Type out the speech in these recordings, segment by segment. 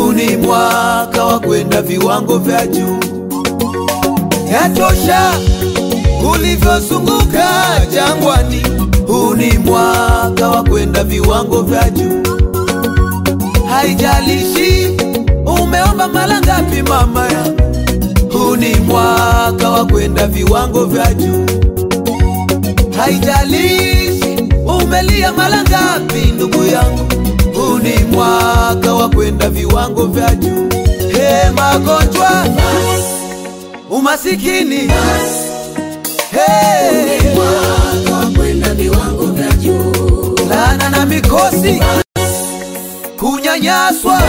huu ni mwaka wa kwenda viwango vya juu. Yatosha ulivyozunguka jangwani, huu ni mwaka wa kwenda viwango vya juu. Haijalishi umeomba mara ngapi, mama ya huu ni mwaka wa kwenda viwango vya juu. Haijalishi umelia mara ngapi, ndugu yangu, huu ni mwaka wa kwenda viwango vya juu. He, magonjwa, umasikini, he, Mwaka wa kwenda viwango vya juu. laana na mikosi, kunyanyaswa,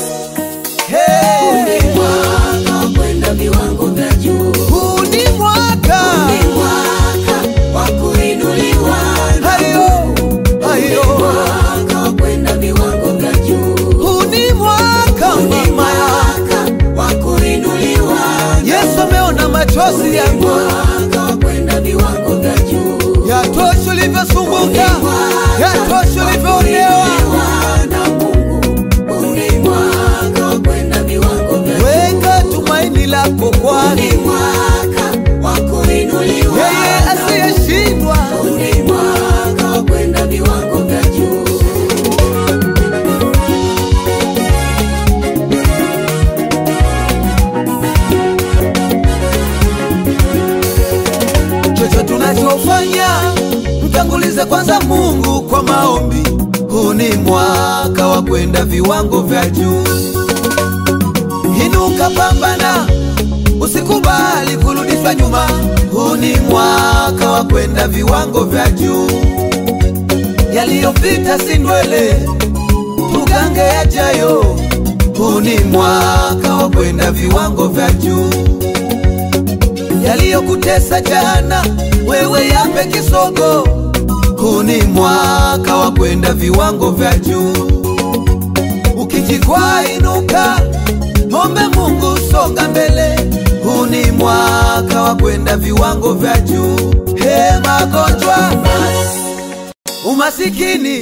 he, Mwaka wa kwenda viwango vya juu. huu ni mwaka Ni mwaka wa kuinuliwa. hayo hayo, Mwaka wa kwenda viwango vya juu. huu ni mwaka Ni mama ya mwaka wa kuinuliwa. Yesu ameona machozi yangu, Mwaka wa kwenda viwango vya juu. yatosha ulivyosumbuka, yatosha ulivyoonewa. Kuinuliwa na Mungu. Huu ni mwaka wa kwenda viwango vya juu. Weka tumaini lako kwani Ni mwaka wa kuinuliwa. yeye asiyeshindwa. Huu ni mwaka wa kwenda viwango vya juu. Chochote tunachofanya mtangulize kwanza Mungu kwa maombi. Huu ni mwaka wa kwenda viwango vya juu. Inuka, pambana, usikubali kurudishwa nyuma. Huu ni mwaka wa kwenda viwango vya juu. Yaliyopita si ndwele, tugange yajayo. Huu ni mwaka wa kwenda viwango vya juu yaliyokutesa jana, wewe yape kisogo. Huu ni mwaka wa kwenda viwango vya juu. Ukijikwaa inuka, ombe Mungu, songa mbele. Huu ni mwaka wa kwenda viwango vya juu. He, magonjwa, umasikini,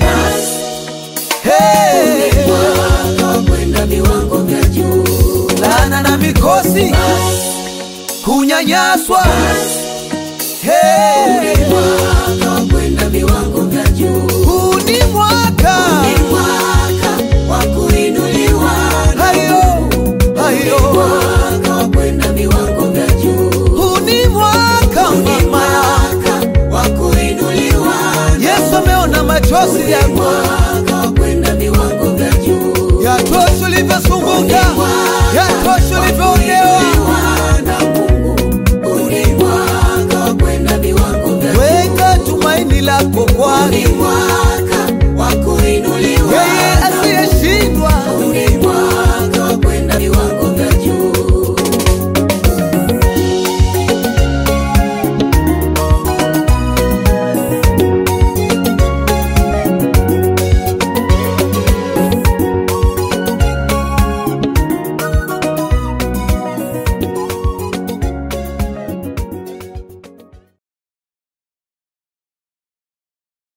he, Mwaka wa kwenda viwango vya juu. laana na mikosi, kunyanyaswa, he, Mwaka wa kwenda viwango vya juu. huu ni mwaka Ni mwaka wa kuinuliwa. hayo hayo, Mwaka wa kwenda viwango vya juu. huu ni mwaka Ni mama, mwaka wa kuinuliwa. Yesu ameona machozi yangu, Mwaka wa kwenda viwango vya juu. yatosha ulivyosumbuka, yatosha ulivyoonewa. na Mungu. Huu ni mwaka wa kwenda viwango vya juu. Weka tumaini lako kwani Ni mwaka